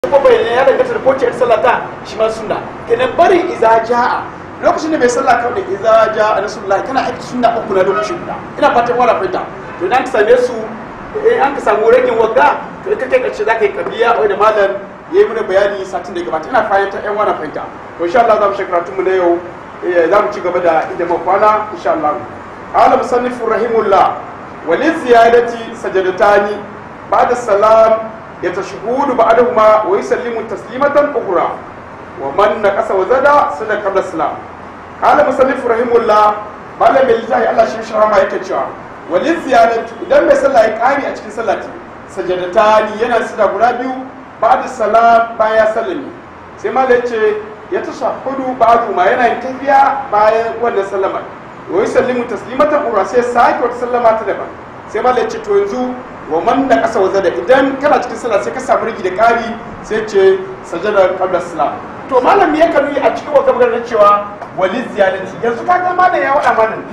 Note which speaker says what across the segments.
Speaker 1: ko bai ya danganta da kowace irin sallah ta shi ma sunna kenan bari iza ja'a lokacin da mai sallah kawai da iza ja'a nasulullahi kana aiki sunna uku na lokaci guda ina fatan wala fahimta to idan ka same su in an ka samu ragin wagga to ka kai karshe za ka yi kabiya wai da malam ya yi mana bayani satin da ya gabata ina fahimta yan wani fahimta to insha Allah za mu shekara mu na yau za mu ci gaba da inda mu kwana insha Allah qala musannifu rahimullah wa li ziyadati sajadatani ba'da salam yatashhudu ba'dahuma wa yusallimu taslimatan ukhra wa man naqasa wa zada sada qabla salam qala musannifu rahimullah malam mai littafi Allah shi shi rahama yake cewa walin ziyaratu idan mai sallah ya kari a cikin sallati sajadatani yana sida guda biyu ba'da salam baya sallami sai malam ya ce ya tashahhudu ba'du ma yana yin tafiya bayan wannan sallama wa yusallimu taslimatan ura sai sake wata sallama ta daban sai malam ya ce to yanzu wa man da kasa waza da idan kana cikin sallah sai ka samu rigi da kari sai ce sajada qabla salam to malam ya kanu a cikin wa gabar cewa walin ziyarati yanzu ka ga malam ya wada mana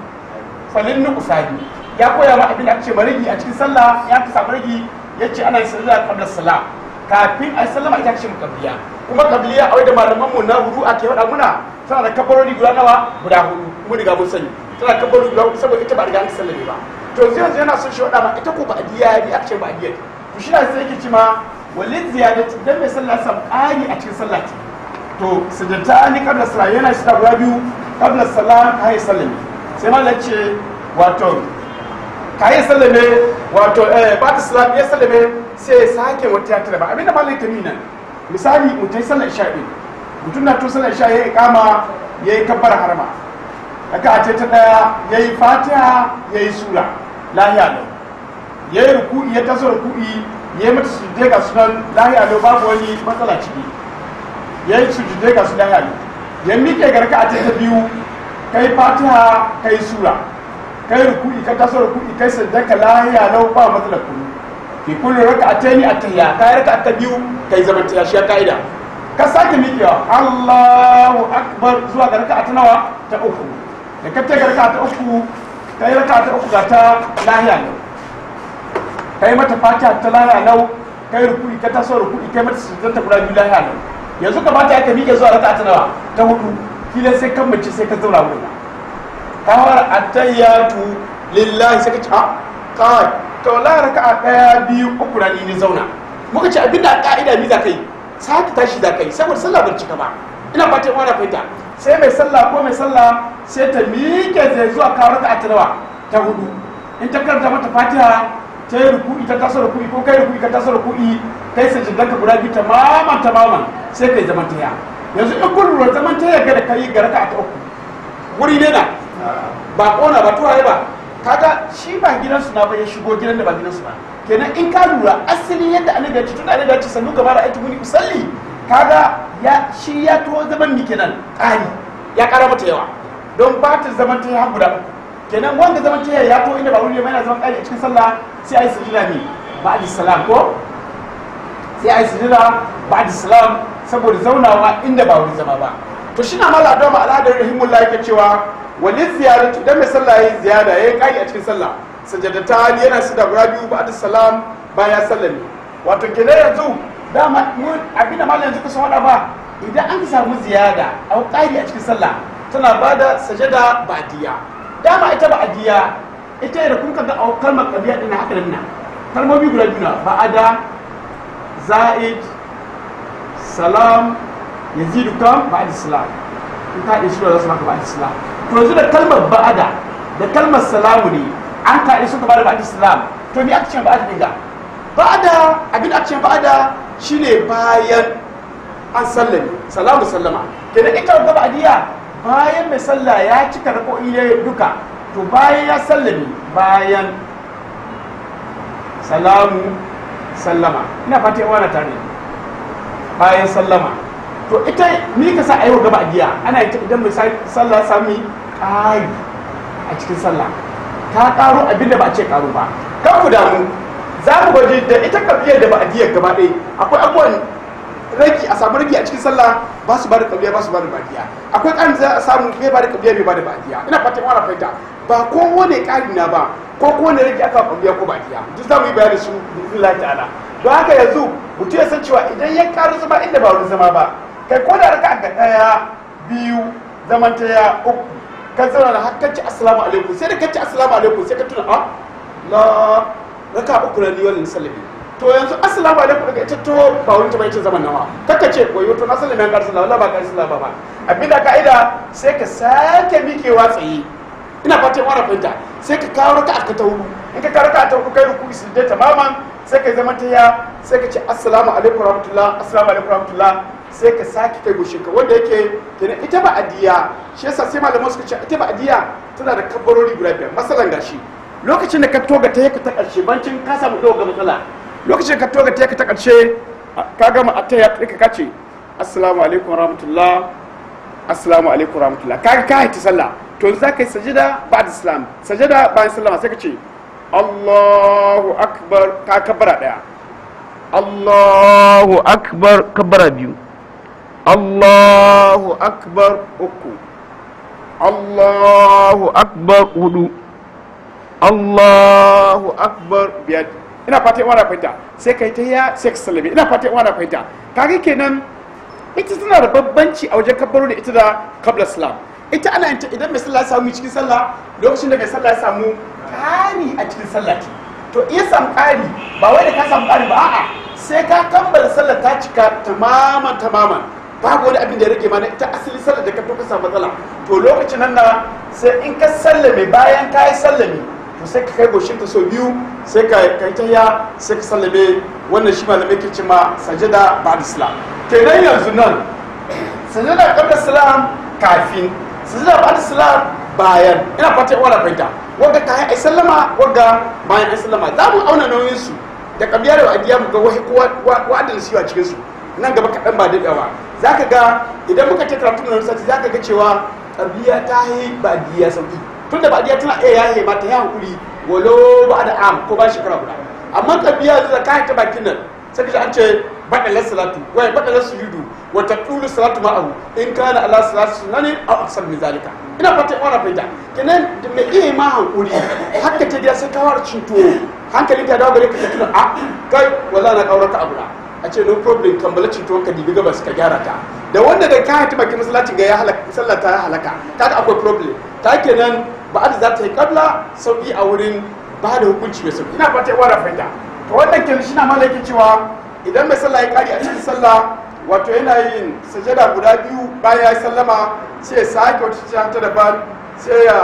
Speaker 1: falin nuqsani ya koya ma abin da ake ce marigi a cikin sallah ya ka samu rigi yace ana yin sajada qabla salam kafin a sallama ita ce mukabliya kuma kabliya a da malaman mu na hudu ake faɗa muna tana da kabarori guda nawa guda hudu mun riga mun sani tana da kabarori guda hudu saboda ita ba riga an sallame ba to yanzu yanzu yana son shi faɗa ma ita ko ba adiya ne aka ce ba adiya to shi na sai yake ce ma walin ziyadati dan mai sallah sam ƙari a cikin sallah to sujjata ni qabla salat yana shi da guda biyu qabla salat kai sallame sai mallan ce wato kayi sallame wato eh ba ta salam ya sallame sai ya sake wata ya tare ba abinda malai ta mina misali mutum ya sallar isha din mutum na to sallar isha ya yi kama ya yi kabbar harma daga a ce ta daya ya yi fatiha ya yi sura lahiya lau ya yi ruku'i ya taso ruku'i ya yi mata sujudai ga sunan lahiya lau babu wani matsala ciki ya yi sujudai ga su lahiya lau ya miƙe garka a ce ta biyu kai fatiha kai sura kai ruku'i ka taso ruku'i kai sajjaka lahiya lau ba matsala kullu fi kullu raka'ataini at-tahiyya kai raka'a ta biyu kai zaman ta shi kaida ka sake miƙewa Allahu akbar zuwa ga raka'a ta nawa ta uku da ka ta raka'a ta uku kai raka'a ta uku ga ta lahiya lau kai mata fatiha ta lahiya lau kai ruku'i ka taso ruku'i kai mata sujjata guda biyu lahiya lau yanzu ka bata ka miƙe zuwa raka'a ta nawa ta hudu kila sai kan mace sai ka zauna wurin kawar attayyatu lillahi sai ka ce a kawai to la raka'a daya biyu uku na ni zauna muka ce abinda a ka'ida mi za ka yi sake tashi za ka yi saboda sallah ban cika ba ina fatan wani fahimta sai mai sallah ko mai sallah sai ta miƙe zai zuwa kawo raka'a ta nawa ta hudu in ta karanta mata fatiha ta yi ruku'i ta taso ruku'i ko kai ruku'i ka taso ruku'i kai sajidar ka guda biyu tamaman tamaman sai kai zaman taya yanzu in kun lura zaman taya ga da kai ga raka'a ta uku wuri ne na ba kona ba tuwaye ba kaga shi ba gidansu na ba ya shigo gidan da ba gidansu ba kenan in ka lura asali yadda annabi ya ce tun annabi ya ce sannu gaba da aiki muni usalli kaga ya shi ya to zaman ni kenan ƙari ya ƙara mata yawa don ba ta zaman ta ya guda uku kenan wanda zaman ta ya to inda ba wuri ne yana zaman ƙari a cikin sallah sai a yi sujida ne ba'di salam ko sai a yi sujida ba'di salam saboda zaunawa inda ba wuri zama ba to shi na mala don al'adar rahimullah yake cewa wani ziyaratu idan mai sallah ya yi ziyara ya yi ƙari a cikin sallah sajadata yana su da guda biyu ba'da salam baya sallami wato kenan yanzu dama abin da malam yanzu kusa wada ba idan an samu ziyada a ƙari a cikin sallah tana ba da sajada ba'diya dama ita ba'diya ita da kun kaga a kalmar ƙabiya ɗin haka nan kalmomi guda biyu na ba'ada za'id salam yazidu kam ba'da salam in ka isu da zasu maka ba'da salam to yanzu da kalmar ba'ada da kalmar salamu ne an ka isu ka bada ba'da salam to me aka ce ba'ada dinga ba'ada abin aka ce ba'ada shine bayan an sallame salamu sallama kenan ita ga ba'diya bayan mai sallah ya cika rako'i ne duka to bayan ya sallame bayan salamu sallama ina fata yawa na tare bayan sallama to ita ni ka sa ayo gaba giya ana ita idan mai sallah sami ƙari a cikin sallah ta ƙaro abinda ba a ce ƙaro ba kan ku damu za mu gwaji da ita kafiyar da ba a giyar gaba ɗaya akwai abubuwan ragi a samu ragi a cikin sallah ba su ba da kabliya ba su ba da badiya akwai ƙarin za a samu bai ba da kabliya bai ba da badiya ina fatan wani fahimta ba kowane ƙari na ba ko kowane ragi aka kabliya ko badiya duk za mu yi bayani su billahi ta'ala don haka yanzu mutum ya san cewa idan ya karu zama inda ba wurin zama ba kai ko da raka ga ɗaya biyu zaman ta ya uku kan zauna da har kacce assalamu alaikum sai da kacce assalamu alaikum sai ka tuna a la raka uku na ni wannan sallami to yanzu assalamu alaikum daga ita to ba wurin ta bai ce zaman nawa kaka ce wayo to na sallami an karsu la ba karsu la ba ba abinda ka'ida sai ka sake mikewa tsaye ina fatan wani fahimta sai ka kawo raka ka ta hudu in ka kawo raka ta hudu kai ruku su da tamaman sai ka zama ta ya sai ka ce assalamu alaikum rahmatullah assalamu alaikum rahmatullah sai ka sake kai goshin ka wanda yake kenan ita ba adiya shi yasa sai malaman suka ce ita ba adiya tana da kabbarori guda biyar masalan gashi lokacin da ka toga ta yaka ta karshe bancin ka samu doga matsala lokacin da ka toga ta yaka ta karshe ka gama a ta ya ka ce assalamu alaikum rahmatullah assalamu alaikum rahmatullah kaga ka haiti sallah to za ka yi sajida ba da islam sajida bayan sallama sai ka ce allahu akbar ka kabbara daya allahu akbar kabbara biyu allahu akbar uku allahu akbar hudu allahu akbar biyar ina fata ina fahimta sai ka yi ta ya sai ka sallame ina fata ina fahimta kaga kenan ita tana da babbanci a wajen kabbaru da ita da kabla islam ita ana yin idan mai sallah ya samu cikin sallah lokacin da mai sallah ya samu ƙari a cikin sallah ce to iya samu ƙari ba wai da ka samu ƙari ba a'a sai ka kammala sallah ta cika tamaman tamaman babu wani abin da ya rage mana ita asali sallah da ka to ka samu matsala to lokacin nan na sai in ka sallame bayan ka yi sallame to sai ka kai goshin ka sau biyu sai ka kai tahiya sai ka sallame wannan shi malamai ke cima sajada ba da islam kenan yanzu nan sajada kabla islam kafin sajada ba da islam bayan ina fata wala fahimta wanda ka yi sallama wanda bayan ai sallama za mu auna nauyin su da kabiya da adiya mu ga wahi wa'adin su a cikin su nan gaba kaɗan ba daɗewa za ka ga idan muka ce karatu na sati za ka ga cewa kabiya ta yi ba adiya sauki tunda ba adiya tana iya yaye ba ta yi hankuri walo ba da am ko ba shekara guda amma kabiya da ka ta bakin nan sai ka an ce badalar salatu wai badalar sujudu wa taqulu salatu ma'ahu in kana ala salatu sunani aw aksar min zalika ina fata ina fahimta kenan da mai iya ma hankuri haka ta dia sai ka war cinto hankali ka dawo gare ka tuna a kai wallahi na kaurata abu a ce no problem kambala cinto ka dibi gabas ka gyara ta da wanda da ka hati bakin masallacin ga ya halaka sallah ta halaka kaga akwai problem ta kenan ba da za ta yi kabla sauki a wurin ba da hukunci mai sauki ina fata ina fahimta to wannan kenan shi na malaki cewa idan mai sallah ya kari a cikin sallah wato yana yin sajada guda biyu bayan ya yi sallama sai ya sake wata cikin ta daban sai ya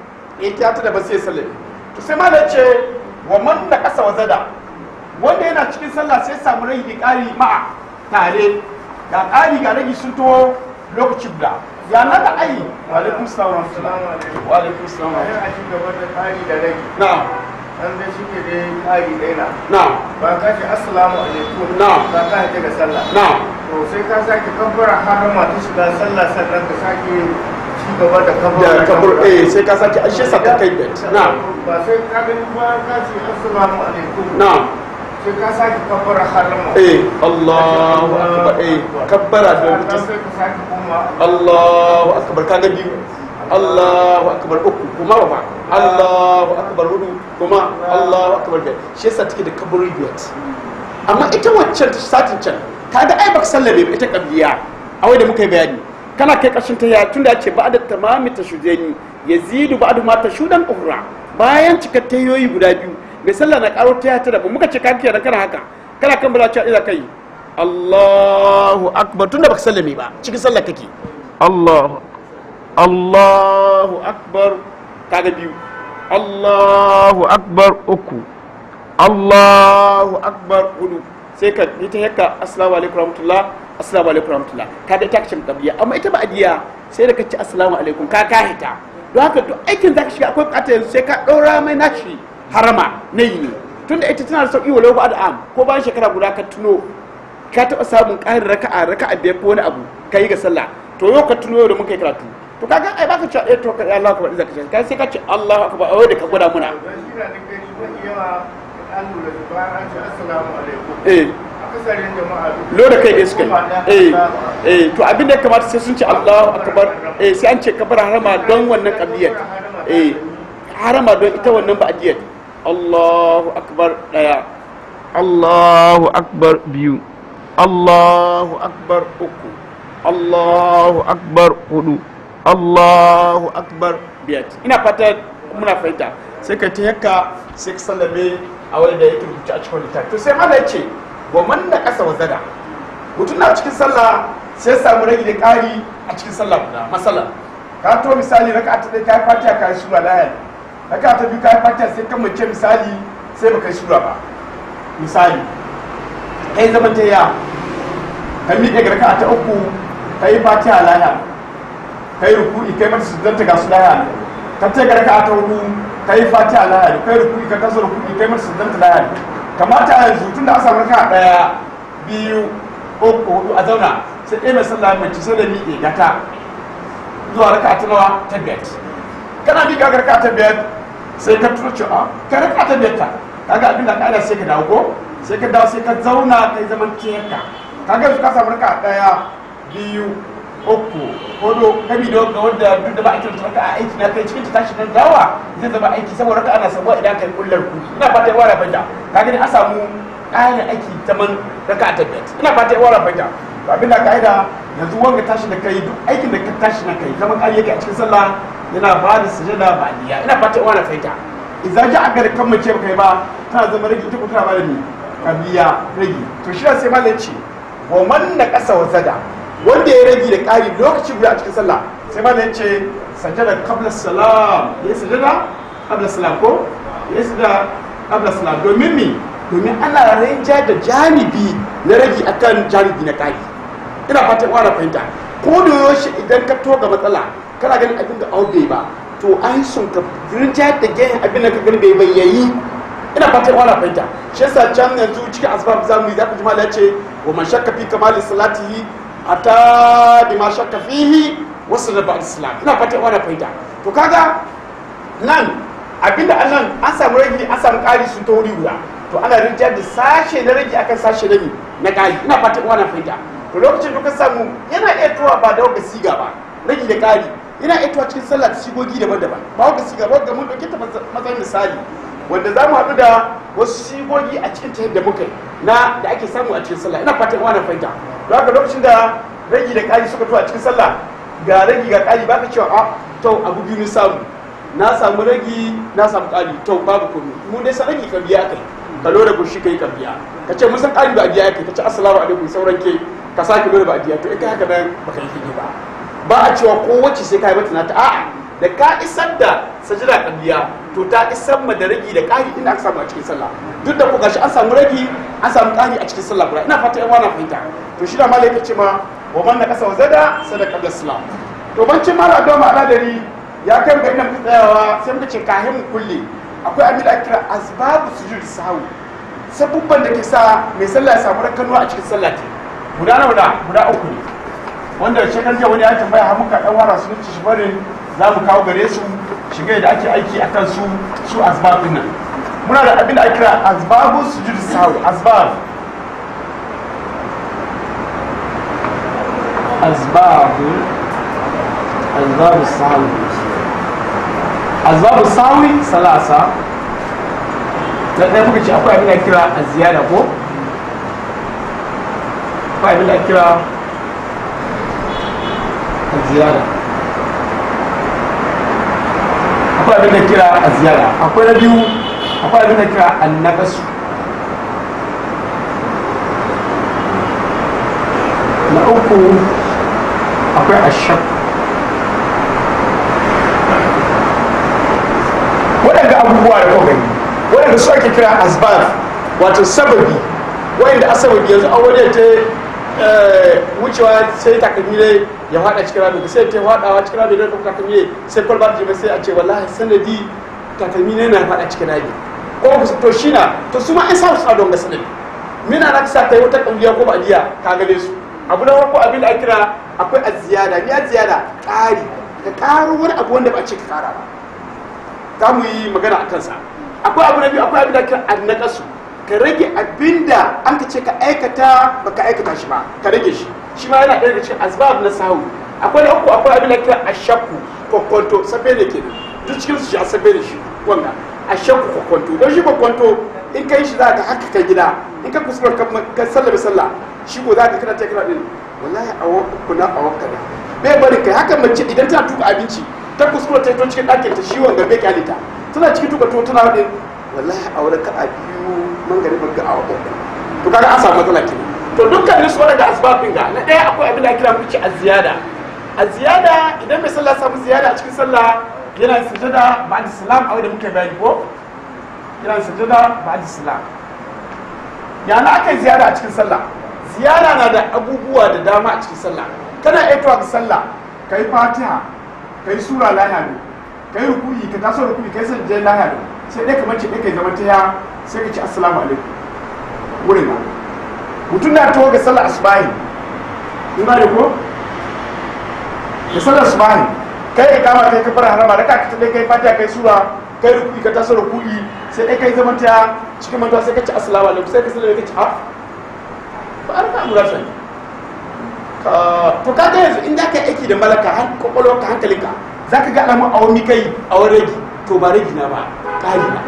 Speaker 1: yi ta daban sai ya sallame to sai malam ce wa man na kasa wa zada wanda yana cikin sallah sai ya samu rai da kari ma'a tare ga kari ga rage sun to lokaci guda ya na da ayi wa alaikum salam wa alaikum salam
Speaker 2: Bayan a ci gaba da ƙari da rai,
Speaker 1: na'am
Speaker 2: an dai shi ke dai ƙari ɗaya na.
Speaker 1: na'am
Speaker 2: Ba ka ce assalamu alaikum.
Speaker 1: Na'am.
Speaker 2: Ba ka haɗe ga sallah.
Speaker 1: na'am
Speaker 2: To sai ka sake kabbara harama ta shiga sallah sannan ka sake ci gaba da
Speaker 1: da
Speaker 2: kabbara.
Speaker 1: kabur eh sai ka sake ashe sa ka kai bet na'am
Speaker 2: Ba sai ka gani ba ka ce assalamu alaikum.
Speaker 1: na'am
Speaker 2: Sai ka sake kabbara harama.
Speaker 1: eh Allahu akbar eh kabbara da
Speaker 2: Sannan
Speaker 1: mutum
Speaker 2: sai ka sake koma.
Speaker 1: Allahu akbar kaga biyu Allahu akbar uku kuma ba Allahu akbar hudu kuma Allahu akbar biyar shi yasa take da kaburi biyar amma ita waccan ta satin can kaga ai baka sallame ba ita kabliya a wai da muka yi bayani kana kai ƙarshen ta ya tunda ya ce ba da tamami ta shudeni yazidu ba da mata shudan uhra bayan cikar tayoyi guda biyu mai sallah na karo ta ta da muka ce ka kiyar kana haka kana kan bala cewa ina kai Allahu akbar tunda baka sallame ba cikin sallah kake Allahu Allahu akbar kaga biyu Allahu akbar uku Allahu akbar hudu sai ka yi ta yakka assalamu alaikum rahmatullah assalamu alaikum rahmatullah ka da ita kacin kabliya amma ita ba adiya sai da ka ci assalamu alaikum ka ka hita don haka duk aikin zaka shiga akwai bukatar yanzu sai ka ɗora mai nashi harama na yi ne tunda ita tana da sauƙi walau ba am ko bayan shekara guda ka tuno ka taɓa samun ƙarin raka'a raka'a biyar ko wani abu ka yi ga sallah to yau ka tuno yau da muka yi karatu to kaga ai baka cewa eh to ka Allah akbar zaka ce kai sai ka ce Allahu akbar a da ka gwada muna
Speaker 2: Don shi na da kai shi mafi yawa an lura da bayan an ce assalamu alaikum.
Speaker 1: eh
Speaker 2: a akasarin jama'a duk
Speaker 1: lo da kai dai suka
Speaker 2: Kuma da-
Speaker 1: yi eh eh to abin da ya kamata sai sun ce Allahu akbar eh sai an ce kabar harama don wannan kabiyar eh harama don ita wannan ba'diyar Allahu akbar daya Allahu akbar biyu Allahu akbar uku Allahu akbar hudu Allahu akbar biyar ina fata muna fahimta sai ka ta yakka sai ka sallame a wani da yake rubuce a cikin littafi to sai mana ce wa man na kasa wazada mutum na cikin sallah sai ya samu rage da ƙari a cikin sallah guda masala ka to misali raka ta ɗaya kai fatiha kai sura lahiyar raka ta biyu kai fatiha sai kan mace misali sai baka yi sura ba misali kai zaman ta ya ka miƙe ga raka ta uku kai fatiha lahiyar kai ruku'i kai mata sujjanta ga su lahiyar ka ce ga raka ta hudu kai fatiha lahiyar kai ruku'i ka kasa ruku'i kai mata sujjanta lahiyar kamata yanzu tun da a samu raka ɗaya biyu uku hudu a zauna sai ɗaya mai sallah mace sai da miƙe gata zuwa raka ta nawa ta biyar kana miƙa ga raka ta biyar sai ka turo cewa ka raka ta biyar ta kaga abin da ƙa'ida sai ka dawo ko sai ka dawo sai ka zauna kai zaman tiyarka kaga yanzu ka samu raka ɗaya biyu uku hudu kabi da ga wanda duk da ba a kiranta raka a aiki na kai cikin ta tashi nan dawa zai zama aiki saboda raka ana sabuwa idan kai kullar ku ina fata yawa da fahimta kaga ne an samu ƙarin aiki ta man raka a tabbiyar ina fata yawa da fahimta to abin da ka'ida yanzu wanga tashi da kai duk aikin da ka tashi na kai zaman ƙari yake a cikin sallah yana ba da sujada ba niyya ina fata yawa da fahimta idan ji aka da kan mace ba kai ba tana zama rage ita ko tana ba da ni kabiya rage to shi sai malam ce wa man na ƙasa wa zada wanda ya rage da ƙari lokacin guda a cikin sallah sai ma ce sajada qabla salam ya sajada qabla salam ko ya sajada qabla salam domin mi domin ana rinja da janibi na rage akan janibi na ƙari ina fatan wani fahimta ko da yaushe idan ka toga matsala kana ganin abin da au bai ba to an sun ka rinja da gehen abin da ka gani bai bayyayi ina fatan wani fahimta shi yasa can yanzu cikin asbab zamu yi zaka ji mala ya ce wa man shakka fi kamali salatihi ata bi ma shakka fihi wasu da ba'd islam ina fata wani fahimta to kaga nan abinda annan an samu rage an samu ƙari sun ta wuri guda to ana rinja da sashe na rage akan sashe na mi na ƙari ina fata wani fahimta to lokacin da ka samu yana iya tuwa ba da wanda siga ba rage da ƙari yana iya tuwa cikin sallah ta sigogi daban-daban ba wanda siga ba wanda mun dauke ta matsayin misali wanda za mu haɗu da wasu sigogi a cikin ta yadda muka yi na da ake samu a cikin sallah ina fatan wani fahimta don haka lokacin da ragi da ƙari suka tuwa cikin sallah ga ragi ga ƙari baka cewa a to abu biyu ni samu na samu ragi na samu ƙari to babu komai mu dai san ragi ka biya kai ka lura gushi kai ka biya ka ce mun san ƙari ba a biya kai ka ce assalamu alaikum sauran ke ka sake lura ba a biya to in kai haka nan baka yi fige ba ba a cewa kowace sai ka yi mata nata a'a da ka isar da sajida kabliya to ta isar ma da ragi da ƙari inda aka samu a cikin sallah duk da ku gashi an samu ragi an samu ƙari a cikin sallah guda ina fata yan wana fahimta to shi da malai yake ce ma wa man naqasa wa zada sadaka qabla salam to bancin mala da ma aladari ya kai ga ina muka tsayawa sai muka ce kahin mu kulle akwai abin da ake kira asbabu sujud sahwi sabubban da ke sa mai sallah ya samu rakkanuwa a cikin sallah ta guda nawa da guda uku ne wanda shekar jiya wani ya tambaya har muka dan wara su ci shi barin za mu kawo gare su shiga da ake aiki akan su su asbab din nan muna da abin da ake kira asbabu sujud sahwi asbab أسباب أسباب السهو أسباب السهو ثلاثة na ɗaya muka ce akwai abin da kira a ziyara ko akwai abin da kira a ziyara akwai abin da kira a ziyara akwai na biyu akwai abin da kira an nakasu na uku akwai ashab waɗanda abubuwa da kuka gani waɗanda su ake kira asbab wato sababi waɗanda a sababi yanzu an wani ta wucewa sai takalmi ne ya faɗa cikin rami sai ta faɗawa cikin rami don takalmi ne sai kwalba ta jima sai a ce wallahi sanadi takalmi ne na faɗa cikin rami ko to shi na to su ma an samu sa don ga sanadi mina na sa kai wata kambiya ko ba diya ka gane su abu na farko abin da ake kira akwai a ziyada ni a ziyada ƙari ka ƙaro wani abu wanda ba a ce ka ƙara ba za mu yi magana a kansa akwai abu na biyu akwai abin da ake kira annakasu ka rage abinda an ka ce ka aikata baka aikata shi ba ka rage shi shi ma yana ɗaya daga cikin asbab na sahu akwai na uku akwai abin da kira ashakku kokonto safe ne ke duk cikin su shi a safe ne shi wanga ashakku kokonto don shi kokonto in ka yi shi za ka haka ka gida in ka kuskura ka sallah sallah shi ko za ka kira ta kira din wallahi a wakku na a wakka da bai bari kai haka mace idan tana tuka abinci ta kuskura ta yi cikin ɗakin ta shi wanga bai kyalita tana cikin tuka to tana wadin wallahi a wurin ka a biyu man gari ban ga a wakku to kaga an samu matsala kenan to dukkan su wadanda asbabin ga na ɗaya akwai abin da kira muke a ziyada a ziyada idan mai sallah samu ziyada a cikin sallah yana sujada ba'da salam a wanda muke bayani ko yana sujada ba'da salam yana aka yi ziyara a cikin sallah ziyara na da abubuwa da dama a cikin sallah kana aitowa ga sallah ka yi fatiha ka yi sura lahiya ne ka yi rukuyi ka taso rukuyi ka yi sajjai lahiya ne sai dai kamar ce ɗaya ka yi zama ta sai ka ci assalamu alaikum wurin na mutum na taho ga sallah asubahi in ba da ko da sallar asubahi kai ka kama kai ka fara harama da ka ta dai kai fatiha kai sura kai rukuyi ka taso rukuyi sai dai kai zama ta cikin mantuwa sai ka ci assalamu alaikum sai ka sallame ka ci ha ba a raka mura sani to ka ga yanzu in da ka aiki da malaka har kwakwalwar ka hankalinka za ka ga alamun a wani kai a wani ragi to ba ragi na ba ƙari na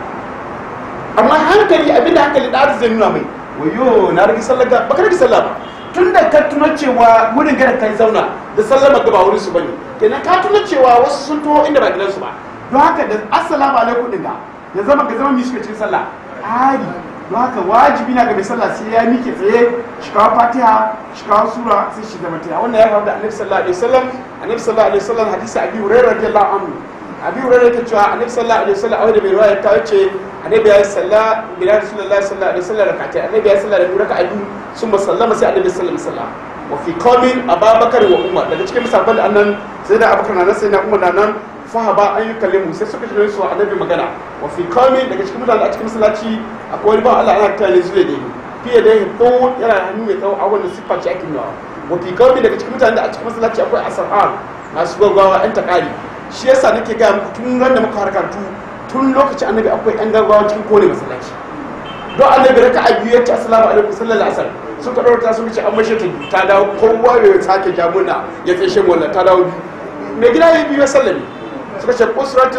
Speaker 1: amma hankali abinda hankali da zai nuna mai wayo na rage sallar ga baka rage sallah ba tun da ka tuna cewa wurin gada kai zauna da sallama ga ba wurin su bane kenan ka tuna cewa wasu sun to inda ba gidansu ba don haka da assalamu alaikum din ga ya zama ga zama mi suka cikin sallah ari don haka wajibi na ga mai sallah sai ya mike tsaye shi kawo fatiha shi kawo sura sai shi zama taya wannan ya faru da annabi sallallahu alaihi wasallam annabi sallallahu alaihi wasallam hadisi abi hurairah radiyallahu anhu abi hurairah yake cewa annabi sallallahu alaihi wasallam a wanda mai riwaya ta ce annabi ya yi sallah bila rasulullahi sallallahu alaihi wasallam rakata annabi ya yi sallah da biyu raka'a biyu sun sallama sai annabi sallallahu alaihi wasallam wa fi qawmin ababakar wa umar daga cikin musabban da annan sai da abubakar na nan sai na umar na nan fahaba an yi kallimu sai suka shirin su annabi magana wa fi qawmin daga cikin mutane a cikin masallaci akwai wani ba Allah ana kira ne zule ne fiye da yin tsawo yana da hannu mai tsawo a wannan siffar ce ake nuna wa fi qawmin daga cikin mutane da a cikin masallaci akwai asar'an masu gwagwawa yan takari shi yasa nake gaya muku tun ran da muka harkantu tun lokacin annabi akwai yan gaggawa cikin kone masallaci don annabi raka a biyu ya ce assalamu alaikum sallallahu alaihi wasallam sun ka ɗaurata sun ce an mashe ta biyu ta dawo kowa ya sake jamuna ya tsaye shi wannan ta dawo biyu mai gida ya biyu ya sallami suka ce kusurati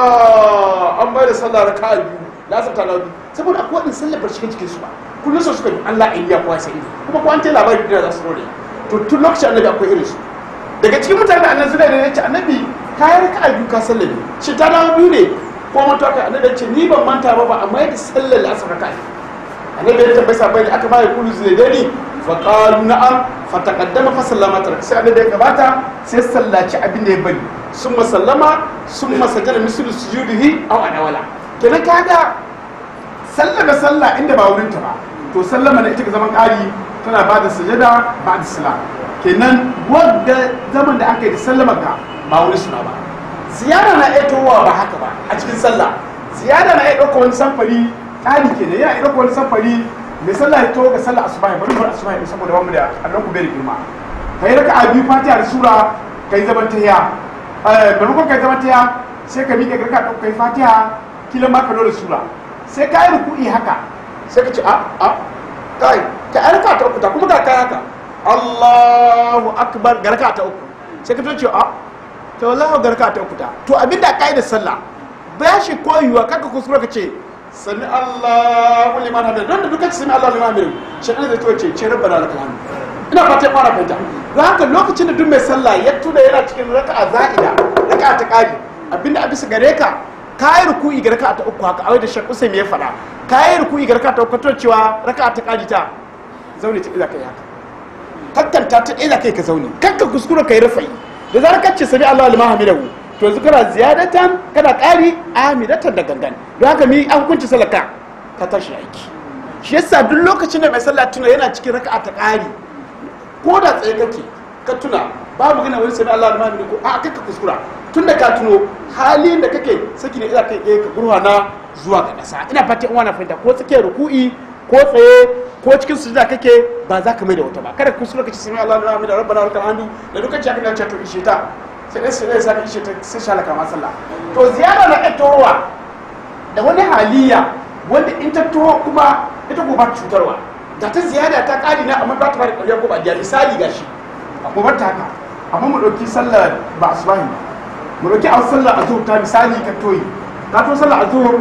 Speaker 1: sola an bai da sallah raka a biyu lasar ta dawo biyu saboda akwai waɗin sallar bar cikin cikin su ba kullum su suka yi Allah in ya kowa sai kuma ko an ta labari da za su rore to tun lokacin annabi akwai irin su daga cikin mutane da annabi zai ne ce annabi kayan raka a biyu ka sallame shi ta dawo biyu ne ko manta kai annabi ce ni ban manta ba ba amma yadda sallar asar raka annabi ya tambayi sabai da aka bayar kulu zai dani fa qalu na'am fa taqaddama fa sallama tarak sai annabi ya gabata sai sallaci abin da ya bari summa sallama summa sajada mislu sujudihi aw anawala kenan kaga sallama sallah inda ba wurin ta ba to sallama da ita ga zaman ƙari tana ba da sujada ba da salam kenan wadda zaman da aka yi da sallama ga ba wurin suna ba ziyara na iya towa ba haka ba a cikin sallah ziyara na iya ɗauka wani samfari ƙari ke yana iya ɗauka wani samfari mai sallah ya towa ga sallah asuba ya bari bar asuba ya saboda wani da allon ku bai da girma ka yi raka a biyu fatiha da sura ka yi zaman tahiya maimakon ka yi zaman tahiya sai ka miƙe garka ɗauka ka yi fatiha kila ma ka da sura sai ka yi ruku'i haka sai ka ce a a kai ka yi raka ta uku ta kuma ka kai haka Allahu akbar ga raka ta uku sai ka ce a to wallahi garka ta ukuta to abinda da sallah ba shi koyuwa kaka kuskure ka ce sami Allahu liman hamid don da duka sami Allahu liman hamid shi ne da to ce ce rabbana lakal hamd ina fata fara fahimta don haka lokacin da duk mai sallah ya tuna yana cikin raka'a za'ida raka'a ta kari abinda a bisa gare ka kayi ruku'i ga raka'a ta uku haka a da shakku sai me ya faɗa kayi ruku'i ga raka'a ta uku to cewa raka'a ta kari ta zaune ta iza kai haka kakkanta ta iza kai ka zaune kakka kuskure kai rufai da zarar kacce sami Allah liman hamidahu to yanzu kana ziyadatan kana ƙari amidatan da gangan don haka mi an hukunci salaka ka tashi aiki shi yasa duk lokacin da mai sallah tuna yana cikin raka'a ta ƙari ko da tsaye kake ka tuna babu gina wani sami Allah liman hamidahu a kai ka kuskura tun da ka tuno halin da kake saki ne ina kai ɗaya ka gurwana zuwa ga ƙasa ina fatan uwa na fahimta ko tsakiyar ruku'i ko tsaye ko cikin sujada kake ba za ka mai da wata ba kada kuskure ka ci sami Allah na hamida rabbana lakal hamdu da dukkan ci aka to ishe ta sai dai sai sai ishe ta sai shalaka ma sallah to ziyara na ettorowa da wani haliya wanda in ta taho kuma ita ko ba ta cutarwa da ta ziyada ta ƙari na amma ba ta bada ƙarya ko ba da misali ga shi mu bar ta haka amma mu ɗauki sallar ba asubahi ba mu ɗauki a sallar azhur ta misali ka toyi ka to sallar azhur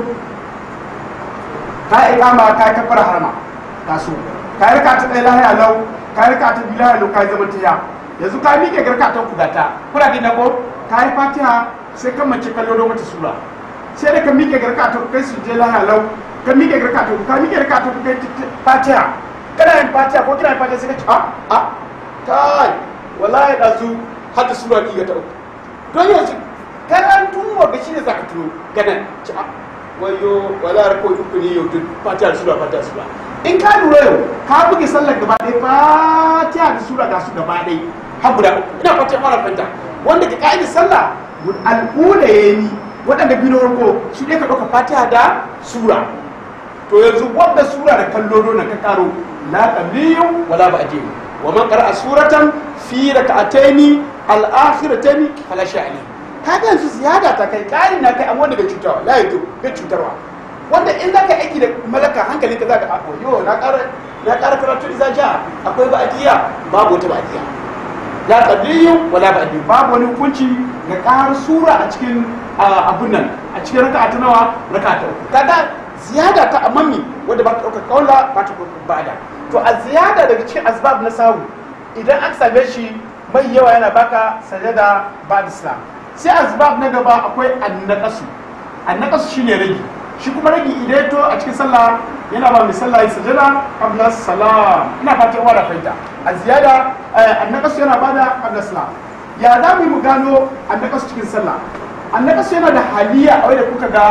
Speaker 1: ka yi kama ka yi kafara harma ka so ka yi raka ta ɗaya lahiya lau ka yi raka ta biyu lahiya lau ka yi zaman tiya yanzu ka miƙe garka ta kugata kuna gina ko ka yi fatiha sai kan mace kallo don wata sura sai da ka miƙe garka ta kai su je lahiya lau ka miƙe garka ta ka miƙe garka ta kai fatiha kana yin fatiha ko kina yin fatiha sai ka ce a a kai wallahi ɗazu har da sura biyu ga ta uku don yanzu karantun wanda shi ne za ka tuno ganan ci a wayo wala rako uku ne yau duk fatiha da sura fatiha da sura in ka lura yau ka buge sallar gaba ɗaya fatiha da sura ga su gaba ɗaya har guda uku ina fatiha mara fanta wanda ka ka'idar sallah al'ula ya ni waɗanda biyu na farko su ne ka ɗauka fatiha da sura to yanzu wanda sura da kallo na ka karo la qabliyun wala ba'diyun wa man qara'a suratan fi rak'ataini al-akhirataini fala sha'ani kaga yanzu ziyada ta kai kari na kai amma wanda bai cutarwa la yato bai cutarwa wanda in zaka aiki da malaka hankalin ka zaka a yo na ƙara na ƙara karatu iza ja akwai ba'diya babu wata ba'diya la qabliyun wala ba'diyun babu wani hukunci ga ƙara sura a cikin abun nan a cikin raka'a ta nawa raka'a ta uku kaga ziyada ta amami wanda ba ta ɗauka kaula ba ta ɗauka ba'da to a ziyada daga cikin asbab na sahu idan aka same shi mai yawa yana baka sajada ba islam sai asbab na gaba akwai annaqasu annaqasu shine ragi shi kuma ragi idan to a cikin sallah yana ba mai sallah ya sajada qabla salam ina fatan wala faita a ziyada annaqasu yana bada qabla salam ya za mu mu gano annaqasu cikin sallah annaqasu yana da haliya a wanda kuka ga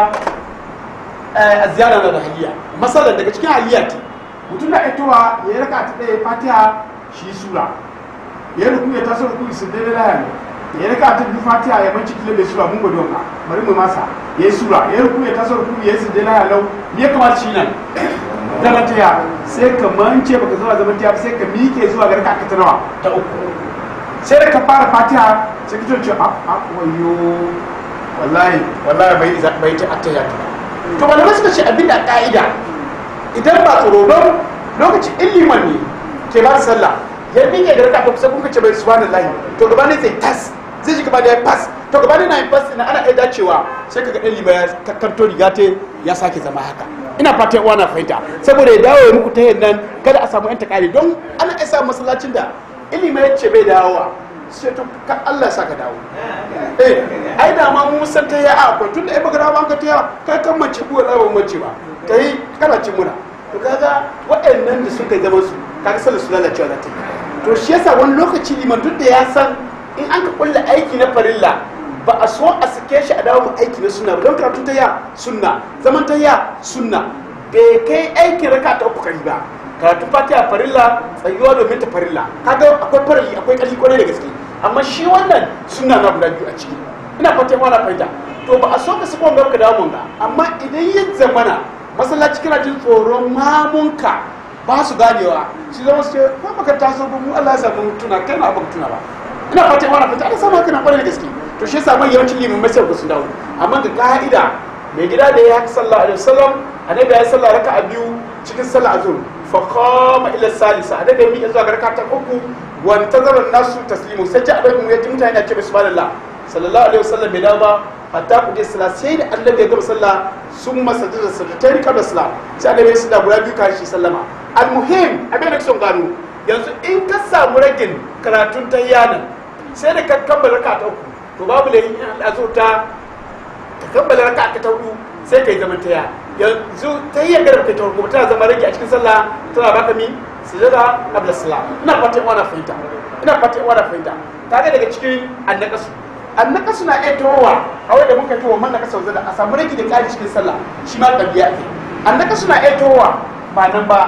Speaker 1: a ziyara na da haliya masalan daga cikin haliya ce mutum na aitowa ya raka ta ɗaya fatiha shi sura ya ruku ya taso ruku su dai lahan ya raka ta bi fatiha ya manci kile bai sura mun gode wanka bari mu masa ya yi sura ya ruku ya taso ruku ya su dai lahan lau ya kamata shi nan zaman taya sai ka mance baka zuwa zaman taya sai ka miƙe zuwa ga raka ta nawa ta uku sai da ka fara fatiha sai ka ce a a wayo wallahi wallahi bai bai ta attaya to malamai suka ce abinda ka'ida idan ba tsoro don lokaci iliman ne ke ba sallah ya miƙe da raka kusa kuka ce bai subhanallahi to gaba ne zai tas zai ji gaba da ya fas to gaba ne na yin fas ina ana iya dacewa sai kaga ɗan lima ya kakkanto riga ta ya sake zama haka ina fatan uwa na fahimta saboda ya dawo ya muku ta yin nan kada a samu yan takari don ana iya samun masallacin da ilima ya ce bai dawowa sai to ka Allah ya saka dawo eh ai da ma mu san ta ya akwai tunda ai baka dawo ka ta ya kai kan mace ko lawan mace ba ta yi kana cin muna to kaga waɗannan da suka zama su kaga sallar su lalacewa za ta yi to shi yasa wani lokaci liman duk da ya san in an ka kulla aiki na farilla ba a so a sake shi a dawo mu aiki na sunna ba don karatu ta ya sunna zaman ta ya sunna bai kai aikin raka ta uku kari ba karatu fatiha farilla tsayuwa domin ta farilla kaga akwai farali akwai ƙarfi kwarai da gaske amma shi wannan sunna na guda biyu a ciki ina fatan wani fahimta to ba a so ka sako ka dawo mun ga amma idan ya zamana masallaci kana jin tsoron mamunka ba su ganewa su zama su ce ko baka taso ba mu Allah ya samu tuna kai na abin tuna ba ina fatan wani fahimta ana samu kana kwarai da gaske to shi yasa mai yawancin limin mai sai su dawo amma ga ka'ida mai gida da ya haka sallallahu alaihi wasallam annabi ya yi sallah raka'a biyu cikin sallah azhur fa qama ila salisa annabi ya miƙe zuwa ga raka'a ta uku wa tazara nasu taslimu sai ja annabi mu yaji mutane na ce subhanallah sallallahu alaihi wasallam bai dawo ba hatta ku je sallah sai da annabi ya gama sallah sun masa da sajdatayni qabla salam sai annabi ya sada guda biyu kashi sallama almuhim abin da son gano yanzu in ka samu ragin karatun tayyanan sai da ka kammala raka'a ta uku to babu lahin azo ta ka kammala raka'a ta hudu sai kai zaman taya yanzu ta yi yagar kai ta hudu tana zama rage a cikin sallah tana baka mi sujada qabla salam ina fatan wana fahimta ina fatan wana fahimta kaga daga cikin annakasu annakasu na iya towa a wanda muka towa man nakasa wanzu a samu rage da kari cikin sallah shi ma ɗabi'a ne annakasu na iya towa ba nan ba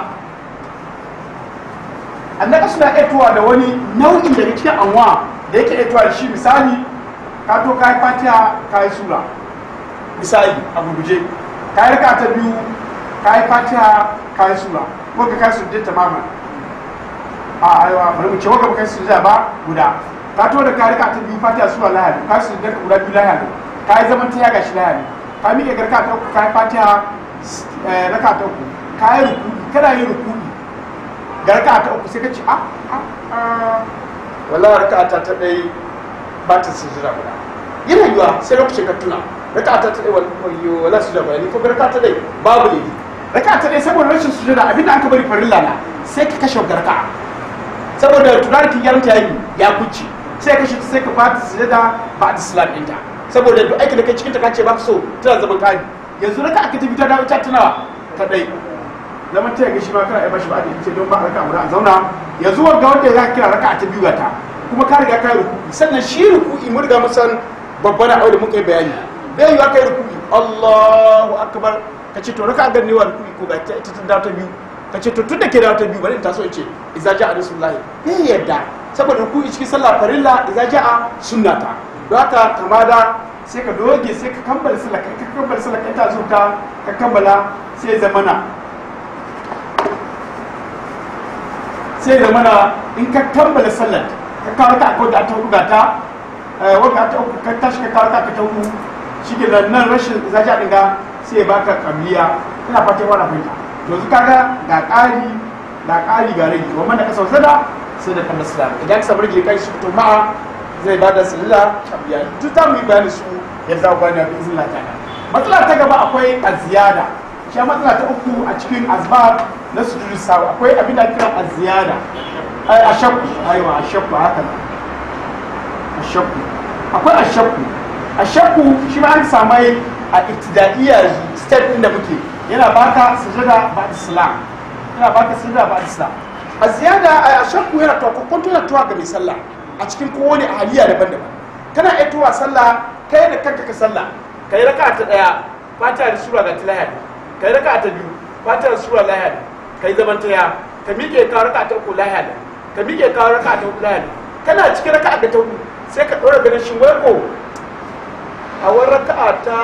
Speaker 1: annakasu na iya towa da wani nau'in daga cikin anwa da yake iya towa da shi misali ka to ka yi fatiha ka yi sura misali a gurguje ka yi raka ta biyu ka yi fatiha ka yi sura wanda ka yi sujjata tamaman a aiwa bari mu ce wanda baka yi sujjata ba guda ka to da ka rika ta biyu fatiha sura lahadi ka yi sujjata guda biyu lahadi ka yi zaman ta yaga shi lahadi ka miƙe garka ta uku ka yi fatiha eh, raka ta uku ka yi rukuni kana yin rukuni ga raka ta uku sai ka ce ah ah ah wallahi raka ta ta dai ba ta sujira guda yana yiwa sai lokacin ka tuna raka ta ta dai wallahi wallahi sujira guda ni ko raka ta dai babu ne raka ta dai saboda rashin sujira abinda aka bari farilla na sai ka kashe raka saboda tunarkin yaranta yayi ya kuce sai ka kashe sai ka fata sujada ba da islam ɗinta saboda duk aikin da kai cikin ta kace ba ka so tana zaman kari yanzu raka aka tafi ta dawo ta tunawa ta dai zaman ta yaga shi ma kana ba shi ba da ce don ba raka guda a zauna yanzu wanda wanda ya kira raka ta biyu ga ta kuma ka riga ka yi ruku'i sannan shi ruku'i mun riga mun san babban abu da muka yi bayani bai yiwa kai ruku'i Allahu akbar ka ce to raka ga ne wa ruku'i ko ga ta ita ta dawo ta biyu ka ce to tun da ke dawo ta biyu bari in taso in ce idza ja'a rasulullahi bai yadda saboda ruku'i cikin sallah farilla idza ja'a sunnata don haka kamada sai ka doge sai ka kammala sallah ka kammala sallah ka ta zo ka ka kammala sai zamana sai zamana in ka kammala sallar ka kawo ta ko da ta hudu ga ta wanda ta uku ka tashi ka kawo ta ka ta hudu shi ke da nan rashin zaja din ga sai baka kamliya ina fatan wannan fahimta yanzu kaga ga ƙari ga ƙari ga rage wa man da ka sausada sai da kan islam idan ka samu rage kai shi to ma'a zai bada sallah kamliya duk ta mu yi bayani su yadda za ku gane bi izinin Allah ta'ala matsala ta gaba akwai aziyada shi matsala ta uku a cikin azbar na sujudu sawa akwai abin da kira aziyada ai ashakku aiwa ashakku haka ne ashakku akwai ashakku ashakku shi ma an samai a ibtidaiya step din da muke yana baka sujada ba islam yana baka sujada ba islam aziyada a ashakku yana to kokonto yana tuwa ga mai sallah a cikin kowane ahaliya daban-daban kana iya tuwa sallah kai da kanka ka sallah kai raka ta daya fata da sura ga tilahiyar kai raka ta biyu fata da sura lahiyar kai zaman ta ya ka miƙe ka raka ta uku lahiyar ka miƙe ka raka ta uku lahiyar kana cikin raka da ta uku sai ka ɗora ganin shin wai ko a wani raka ta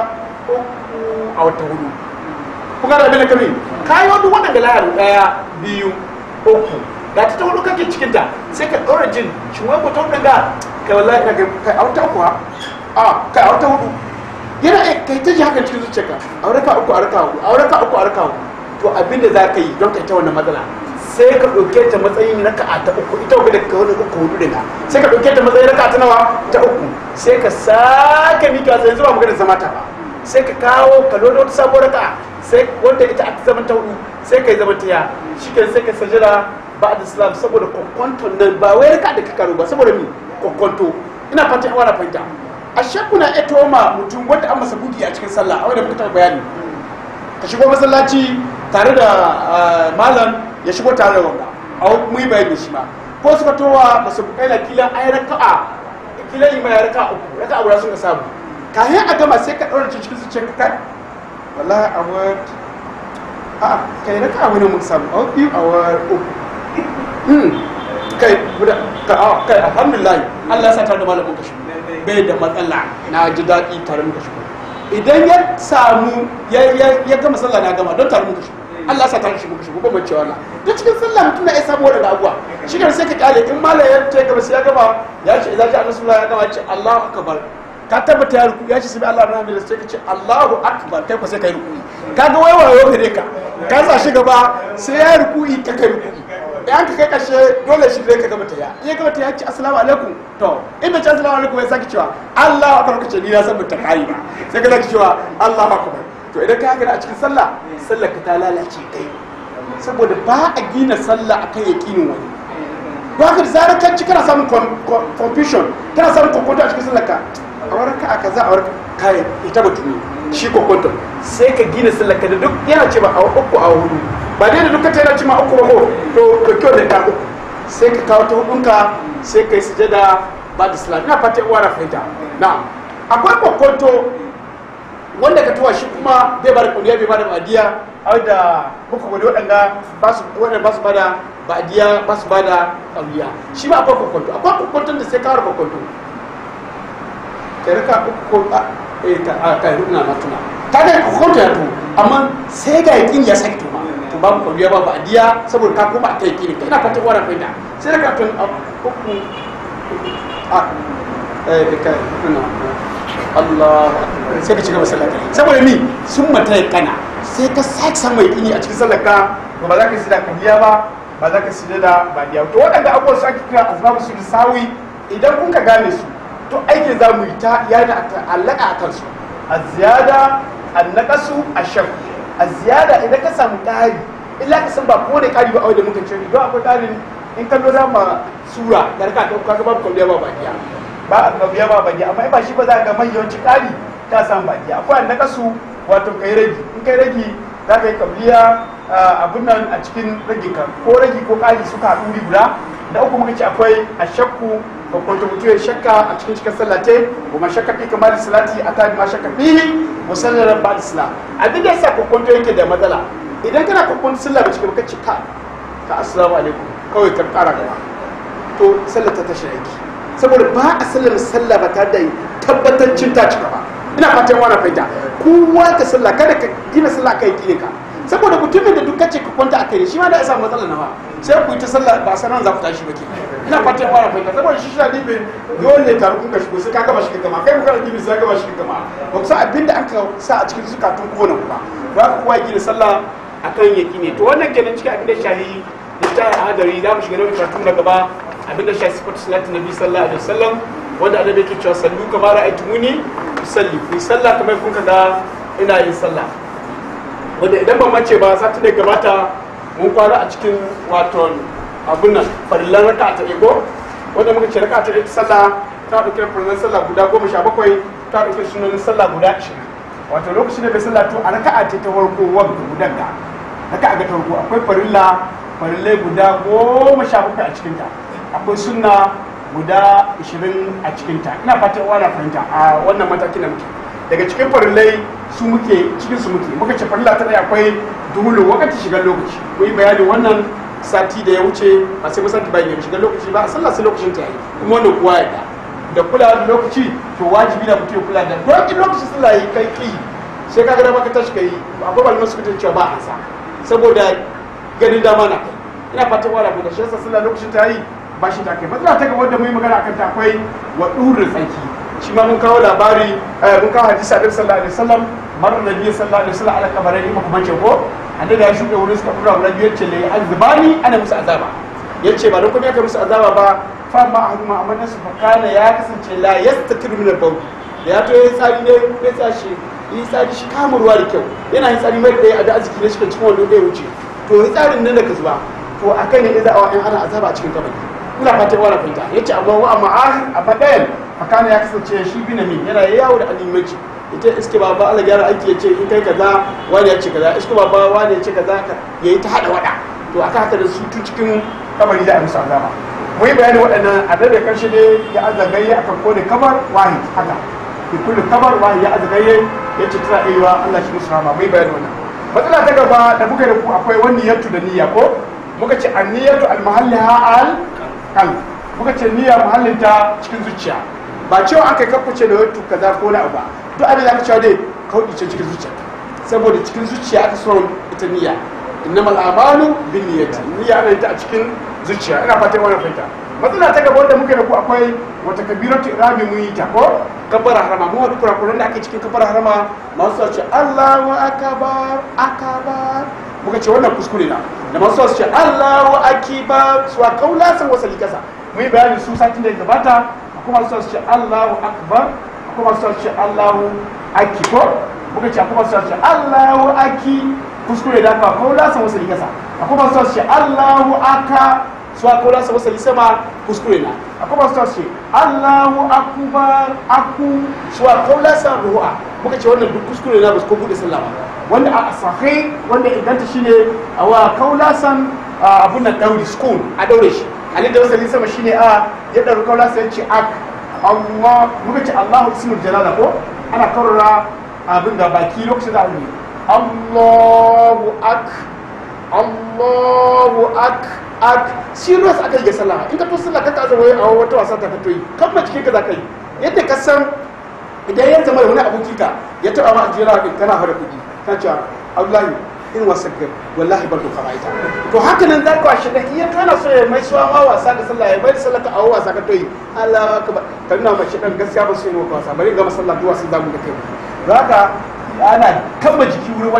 Speaker 1: uku a wata hudu kun gane abin da kami kayi wani waɗanda lahiyar ɗaya biyu uku ga ta ta hudu kake cikinta sai ka ɗora jin shin wai ko ta hudu ga kai wallahi ina ga kai a wata uku ha a kai a wata hudu yana iya kai ta ji hakan cikin zuciyarka a raka uku a raka hudu a raka uku a raka hudu to abin da za ka yi don ka ta wannan matsala sai ka ɗauke ta matsayin raka ta uku ita wadda ka wani uku hudu daga sai ka ɗauke ta matsayin raka ta nawa ta uku sai ka sake mika sai zuwa magana zama ta ba sai ka kawo ka lodo wata sabuwar raka sai wanda ita a zaman ta hudu sai ka yi zaman ta ya shi sai ka sajira ba da islam saboda kwakwanton nan ba wai raka da ka karo ba saboda mi kwakwanto ina fatan yawa na fahimta a shakku na eto ma mutum wanda an masa bugi a cikin sallah a wanda muka taɓa bayani ka shigo masallaci tare da malam ya shigo tare da wanda a mu yi bayani shi ma ko suka towa masu bukai na kila ai raka'a kila yi mai raka'a uku raka'a guda sun ka samu kayan a gama sai ka ɗaura cikin zuciyar ka kai wallahi a wani a kai raka'a wani mun samu a biyu a wani uku kai kai alhamdulillah Allah ya sa tare da malamin ka shigo bai da matsala na ji daɗi tare muka shigo idan ya samu ya gama sallah na gama don tare muka shigo Allah sa tare shigo shigo ba mace wala duk cikin sallah mutum na ya samu wannan abuwa shi ne sai ka kyale in malam ya ce gaba sai ya gama ya ce idan ja annabi ya gama ya ce Allahu akbar ka tabbata ya ruku ya ce sai Allah rahmi da sai ka ce Allahu akbar kai ko sai kai ruku kaga wai wayo gare ka ka sa shi gaba sai ya ruku ka kai ruku in ka kai kashe dole shi zai ka gama ta ya in ya gama ta ya ce assalamu alaikum to in bai ce assalamu alaikum ya saki cewa Allah akbar kace ni na san ta kai ba sai ka saki cewa Allah akbar to idan ka gani a cikin sallah sallar ka ta lalace kai saboda ba a gina sallah akan yaqinin wani ba ka zara kan ci kana samun confusion kana samun kokonto a cikin sallar ka a wurin ka kaza a wurin kai ita batu ne shi kokonto sai ka gina sallar ka da duk yana ce ba a uku a hudu ba dai da duka ta yana cima uku ba ko to to kyau da ta uku sai ka kawo ta hudunka sai ka yi sujada ba da salat ina fata uwa na fahimta na akwai kokonto wanda ka tuwa shi kuma bai ba da kuliya bai ba da badiya har da muka gudu waɗanda ba su waɗanda ba su ba da badiya ba su ba da kuliya shi ba akwai kokonto akwai kokonton da sai kawar kokonto kai raka uku ko a eh ka kai runa na tuna ta ga kokonto ya to amma sai ga yakin ya saki tuma to babu kwalliya babu adiya saboda ka koma a kai kiri kai ina fatan wannan fahimta sai da kafin a uku a eh da kai kuna Allah sai ka ci gaba sallah saboda ni sun mata kana sai ka sake samun yaƙini a cikin sallar ka to ba za ka sida kabiya ba ba za ka sida da badiya to waɗanda abubuwan su ake kira asbabu su sawi idan kun ka gane su to aikin za mu yi ta yana allaka a kansu a ziyada an naƙasu a shan a ziyada idan ka samu ƙari illa ka san ba kowane ƙari ba a wajen muka ce don akwai ƙarin in kallo za ma sura da raka ta kaga babu kwalliya ba bakiya ba a kabiya ba bakiya amma in ba shi ba za ka ga mai yawanci ƙari ta samu bakiya akwai an naƙasu wato kai ragi in kai ragi za ka yi kabliya abin nan a cikin ragi ka ko ragi ko ƙari suka haɗu wuri guda da uku muka ce akwai a shakku ko kwanto mutu ya shakka a cikin cikin sallate kuma shakka fi kamar da salati a tabi ma shakka fihi musallar ba da sala abin da yasa kokonto yake da matsala idan kana kokonto sallah ba cikin kace ka ka assalamu alaikum kawai ka ƙara gaba to sallar ta tashi aiki saboda ba a sallar sallah ba tare da tabbatancin ta cika ba ina fatan wani fahimta kowa ka sallah kada ka gina sallah kai kine ka saboda mutumin da duk kace ka kwanta akai shi ma da ya samu matsala nawa sai ku yi ta sallah ba sanan za ku tashi ba ke ina fatan wani fahimta saboda shi shi dibe dole ka rukun ka shigo sai ka gama shi kama kai ku kana dibe sai ka gama shi kama ba ku san abinda an ka sa a cikin zukatun kowane ku ba ba ka kowa gina sallah akan yaki ne to wannan kenan cikin abin da shahi da ta hadari za mu shiga nau'in karatu na gaba abin da shahi sifatu salatu nabi sallallahu alaihi wasallam wanda annabi yake cewa sallu kamar ra'aytumuni usalli ku sallah kamar kun ga ina yin sallah wanda idan ban mace ba satin da gabata mun fara a cikin wato abun nan farillan raka ta ego wanda muka ce raka ta ego sallah ta dauke farillan sallah guda goma sha bakwai ta dauke sunanin sallah guda ashirin wato lokacin da bai sallah to a raka'a ce ta farko wanda gudan ga raka'a ga ta farko akwai farilla farillai guda goma sha bakwai a cikinta akwai sunna guda 20 a cikinta ina fatan wana fahimta a wannan matakin da muke daga cikin farillai su muke cikin su muke muka ce farilla ta ɗaya akwai duhulu wakati shigar lokaci mu yi bayani wannan sati da ya wuce ba sai musanti bayan ya shigar lokaci ba a sallah sai lokacin ta yi kuma wannan kuwa ya da kula da lokaci to wajibi da mutum ya kula da don lokacin sallah yi kai ki sai ka ga maka tashi kai akwai malaman su cewa ba a sa saboda ganin dama na kai ina fatan wala da shi yasa sallah lokacin ta yi ba shi ta kai matsala ta gaba da mu yi magana akan ta akwai wa ɗurin tsaki shi ma mun kawo labari mun kawo hadisi a sallallahu alaihi wasallam marar nabi sallallahu alaihi wasallam ala kabarai ne kuma ce ko annabi ya shuɗe wurin suka dura wani biyar ce le azbani ana musu azaba yace ba da kuma ya musu azaba ba fa ma ahaduma amma nasu fa kana ya kasance la yastatir min al-bawl da ya to ya tsari ne ya tsashi yi tsari shi kama ruwa da kyau yana yin tsari mai da da arziki ne cikin cikin wanda ya wuce to yi tsarin nan da ka zuba to akai ne idan awa in ana azaba a cikin kabari ina fatan wala fahimta yace amma wa amma ahir amma dayan fakana ya kasance shi bi min yana yawo da alimanci ita iske baba Allah gyara aiki yace in kai kaza wani ya ce kaza iske baba wani ya ce kaza ka yayi ta hada wada to aka haka da su tun cikin kabari da musu azaba mu yi bayani waɗannan a da karshe ne ya azagaye akan kone kamar wahid haka fi kullu kamar wahid ya azagaye yace tana iya Allah shi musu rahama mu yi bayani wannan matsala ta gaba da muka da ku akwai wani yattu da niyya ko muka ce anniyatu al-mahalliha al qalb muka ce niyya muhallinta cikin zuciya ba cewa aka yi kakkuce da wattu kaza ko na ba duk abin da aka cewa dai kauɗi ce cikin zuciya saboda cikin zuciya aka so ita niyya innamal a'malu bin niyyati niyya ana ita a cikin zuciya ina fatan wannan fahimta matsala ta gaba wanda muke da ku akwai wata kabiratu irami mun yi ta ko kabbara harama mu wani kurakuran da ake cikin kabbara harama masu ce Allahu akbar akbar muka ce wannan kuskure na da masu ce Allahu akbar su a kaula san wasali kasa mu yi bayani su satin da ya gabata kuma su ce Allahu akbar kuma su ce Allahu aki ko muka ce kuma su ce Allahu aki kuskure da ka kaula san wasali kasa kuma su ce Allahu aka su aka kaula san wasali sama kuskure na kuma su ce Allahu akbar aku su aka kaula san ruwa muka ce wannan duk kuskure na ba su ko bude sallah ba wanda a sahih wanda idan ta shine a wa kaula san abun nan dauri school a daure shi ali da wasali sama shine a ya ɗaru kaula sai ce ak Allah muka ce Allahu ismul jalala ko ana karara abin da baki lokacin da ne Allahu ak Allahu ak ak serious aka yi sallah in ka to sallah ka ta zama a wata wasa ta fito yi kan ma cikin ka za ka yi yadda ka san idan ya zama wani aboki ka ya taba ma ajiyar din kana fara kuɗi ka ce Abdullahi in wasa ga wallahi barku fara ita to haka nan za ka washe da iya kana so ya mai suwa ma wasa da sallah ya bai sallah ka awo wasa ka toyi Allah akbar ka nuna mace dan gaskiya ba su yi maka wasa bari ga masallah duwa sai zamu da kai zaka ana kamba jiki wuri wani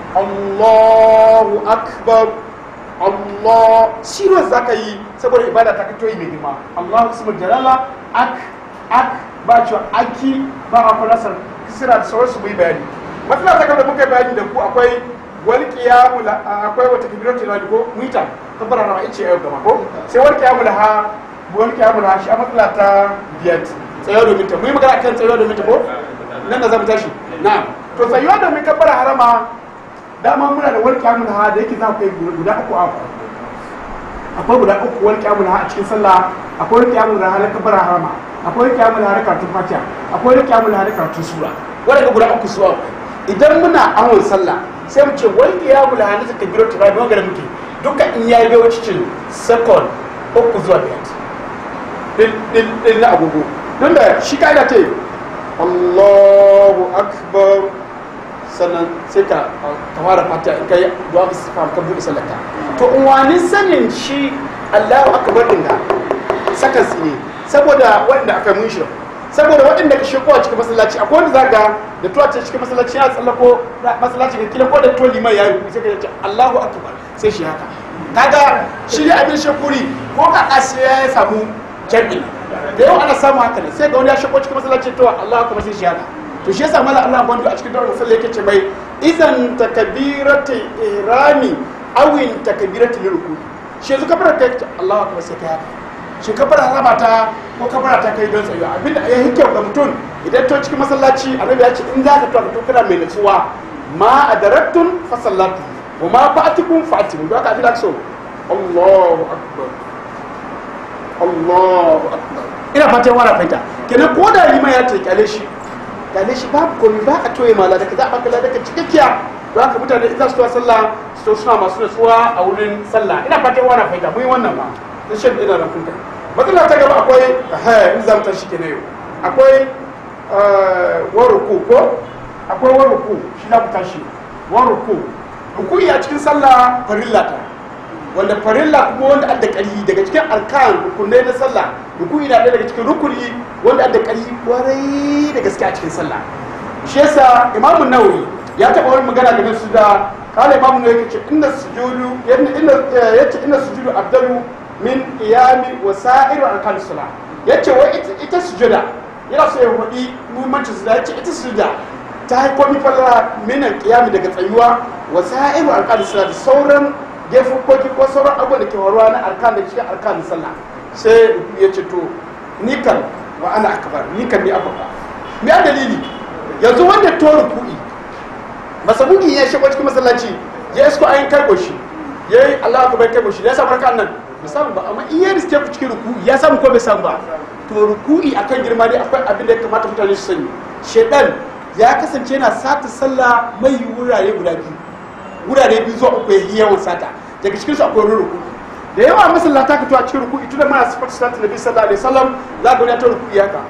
Speaker 1: Allahu akbar Allah serious zaka yi saboda ibada ta kito yi mai girma Allahu ismul jalala ak ak ba cewa aki ba a falasar kisira da sauransu mu yi bayani matsala ta gaba da muka yi bayani da ku akwai wani kiyamu la akwai wata kibiratu na ko muita kabbara na ice yau gaba ko sai wani kiyamu la ha wani kiyamu la shi a matsala ta biyar tsayo domin ta mu yi magana kan tsayo domin ta ko nan da zamu tashi na to tsayo domin kabbara harama dama muna da wani kiyamu la ha da yake za ku yi guda uku a akwai guda uku wani kiyamu la ha a cikin sallah akwai wani kiyamu la ha na kabbara harama akwai wani kiyamu la ha na karatun fatiha akwai wani kiyamu la ha na karatun sura wanda guda uku su idan muna awon sallah sai mu ce wanda ya mula hannu ta biro tura da wanda muke duka in ya yi bai cikin second uku zuwa biyar din na agogo don da shi ka'ida ce allahu akbar sannan sai ka fara fata in kai duwa ka sifa ka buɗe sallata to in wani sanin shi allahu akbar din da sakan ne saboda wanda aka mun shi saboda waɗanda ka shigo a cikin masallaci akwai wanda zaga da tuwa ce cikin masallaci ya tsallako masallaci ga kila ko da tuwa liman ya yi sai ka ce Allahu akbar sai shi haka kaga shi ne abin shakuri ko ka sai ya samu jami'i da yau ana samu haka ne sai ga wani ya shigo cikin masallaci to Allahu akbar sai shi haka to shi yasa mallan Allah bandu a cikin dawar sallah yake ce mai idan takbiratu ihrami awin takbiratu lirku shi yanzu kafarar kai Allahu akbar sai kai haka shi kafara raba ta ko kafara ta kai don tsayuwa abinda ya yi kyau ga mutum idan to cikin masallaci annabi ya ce in za ka to ka to kana mai nutsuwa ma adaraktun fa sallatu wa ma fa'atikum fa'atimu don haka abinda so Allahu akbar Allahu akbar ina fatan wani fahimta kenan ko da liman ya ce kyale shi kyale shi babu komai ba a toye mala daga za a baka ladaka cikakkiya don haka mutane idan su tuwa sallah su suna masu nutsuwa a wurin sallah ina fatan wani fahimta mun yi wannan ma na shan ina da kunta matsala ta gaba akwai in za mu tashi ke na yau akwai waruku ko akwai waruku shi na ku tashi waruku rukuyi a cikin sallah farilla ta wanda farilla kuma wanda adda ƙarfi daga cikin arkan rukunai na sallah rukuyi na ɗaya daga cikin rukuni wanda adda ƙarfi kwarai da gaske a cikin sallah shi yasa imamu nawawi ya taɓa wani magana game su da kala imamu nawawi yake ce inna sujudu yace inna sujudu abdalu min iyami wa sa'iru arkan sala yace wai ita sujuda yana so ya hudi muhimmancin su yace ita sujuda ta yi komi falala minan qiyami daga tsayuwa wa sa'iru arkan sala da sauran gefukoki ko sauran abubuwan da ke faruwa na arkan da cikin arkan sallah sai ya ce to ni kan wa ana akbar ni kan ni abba me a dalili yanzu wanda to ruku'i masabuki ya shigo cikin masallaci ya isko ayin karbo shi yayi Allah akbar karbo shi ya samu rakan nan bai samu ba amma in ya riske ku cikin ruku'i ya samu ko bai samu ba to ruku'i akan girma ne akwai abin da ya kamata mutane su sani shedan ya kasance yana sata sallah mai wurare guda biyu wurare biyu zuwa uku ya yi yawan sata daga cikin su akwai ruku'i da yawa masallata ka to a cikin ruku'i tunda muna sifar salatin nabi sallallahu alaihi wasallam za ga wani ta ruku'i haka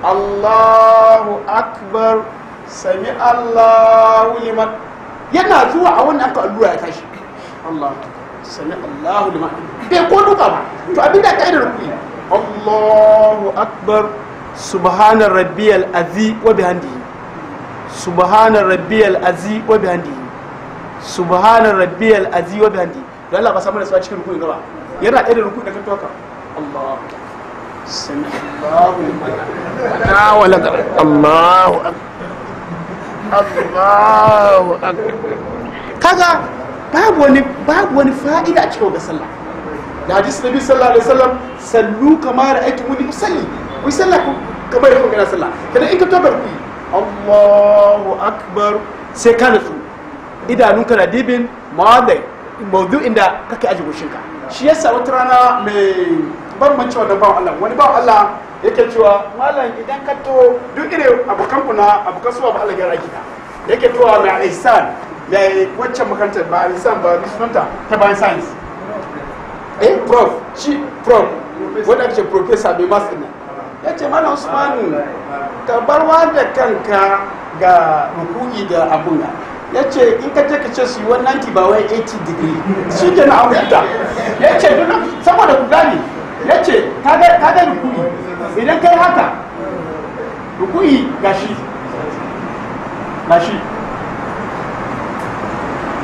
Speaker 1: Allahu akbar sami Allahu liman yana zuwa a wannan aka allura ya tashi Allahu akbar sami Allahu liman bai ko duka ba to abin da kai da ruku'i Allahu akbar subhana rabbiyal azi wa bihamdihi subhana rabbiyal azi wa bihamdihi subhana rabbiyal azi wa bihamdihi don Allah ba samu da su a cikin ruku'i gaba yana ɗaya da ruku'i da kan toka Allah sami Allahu liman na wala Allahu Allahu kaga babu wani babu wani fa'ida a cikin wannan sallah da hadisi nabi sallallahu alaihi wasallam sallu kama ra'aytu muni usalli ku sallah kamar yadda kana sallah kada in ka toka ruku'i Allahu akbar sai ka nutsu idanunka na dibin mawadai maudu'in da kake aji goshinka shi yasa wata rana mai bambanci wannan bawan Allah wani bawan Allah yake cewa malam idan ka to duk irin abokan ku na abokan suwa ba Allah ya raki ka yake towa mai ihsan mai waccan makarantar ba ihsan ba sunanta ta bayan science eh prof shi prof wanda ake ce professor mai masu ina ya ce malam usmanu ka barwa da kanka ga ruku'i da abun ya ce in ka je ka ce su yi 190 ba wai 80 degree shi ke na amurta ya ce duna saboda ku gani ya ce ka ga rukui idan kai haka rukui gashi gashi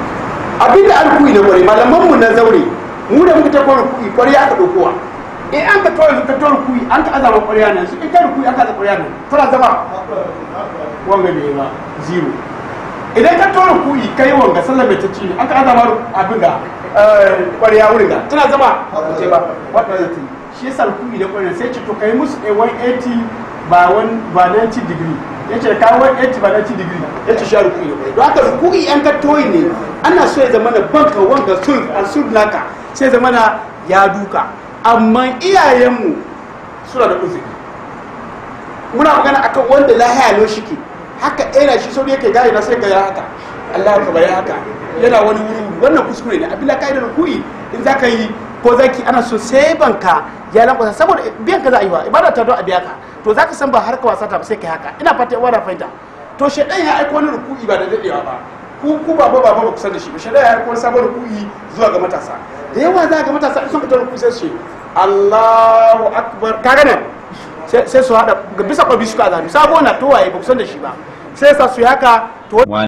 Speaker 1: abin da alkuyi na kwarai malaman mu na zaure mu da muka ta kwarai kuyi kwarai aka dokowa in an ka tora ka tora kuyi an ka azama kwarai nan su in ka kuyi aka azama kwarai nan tana zama wanga bai ba zero idan ka tora kuyi kai wanga sallar mai ta ci ne an ka azama abin da kwarai wurin da tana zama ce ba wadda zai yi shi yasa kuyi da kwarai sai ce to kai musu a 180 ba 90 degree ya ce kawo 180 ba 90 degree ya ce shi rukuni da kwarai don haka rukuni yan ka toyi ne ana so ya zama na banka wanga sul al sul naka sai zama na ya duka amma iyayenmu suna da uzuri muna magana akan wanda lahiya lo shike haka ɗaya shi sau yake gaya na sai ga ya haka Allah ka bari haka yana wani wuri wannan kuskure ne abin da kai da rukuni in za ka yi ko zaki ana so sai banka ya lankwasa saboda biyan ka za a yi wa ibada ta don a biya ka to za ka san ba har ka wasa ta ba sai kai haka ina fata yawa da fahimta to shaidan ya aiko wani rukuni ba da dadewa ba ku ku ba ba ba ba kusa da shi ba shaidan ya aiko wani sabon rukuni zuwa ga matasa da yawa za ga matasa in sun fita rukuni sai su ce Allahu akbar kaga nan sai su hada bisa kwabi suka zabi sabo na towaye ba kusan da shi ba sai sa su yi haka to